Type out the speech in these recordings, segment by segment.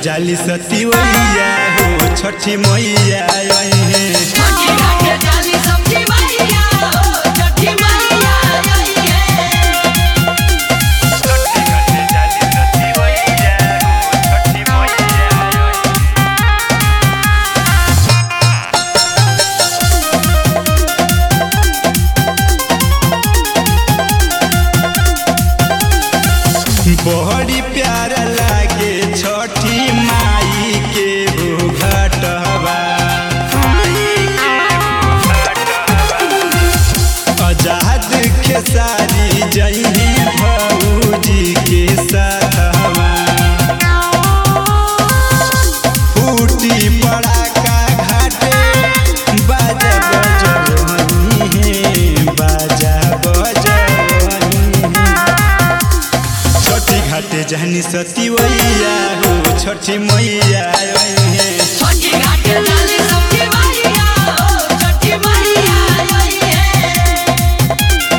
जाली सती मैया हो छठी मैया आई है छठी घाटे जाली सब्जी मैया हो छठी मैया आई है बड़ी प्यार लागे छठी माई के हो घटवा आजाद खेसारी जइहे भौजी के साथवा फूटी पड़ाका घाटे बाजा बजवनी है बाजा बजवनी है छठी घाटे जहनी सती मैया हो छठी मैया आई है छठी घाटे जाली सब्जी मैया हो छठी मैया आई है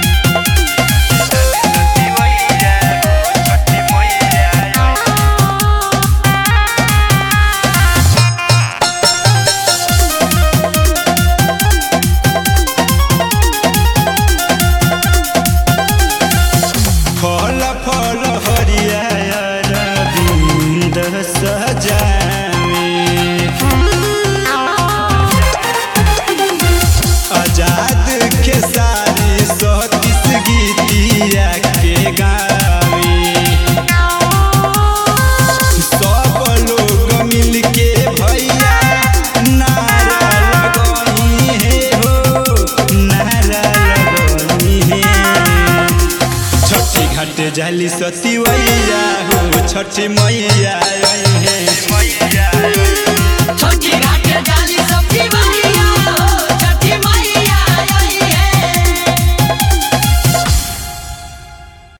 फल फल हरिया रविंद सजावे आजाद के सारी सतीस गीतिया के गावे सब लोग मिल के भैया नारा लगनी है हो नारा लगनी है छठी घाटे जाली सती मैया हो छठी मैया आई है छठी घाटे जाली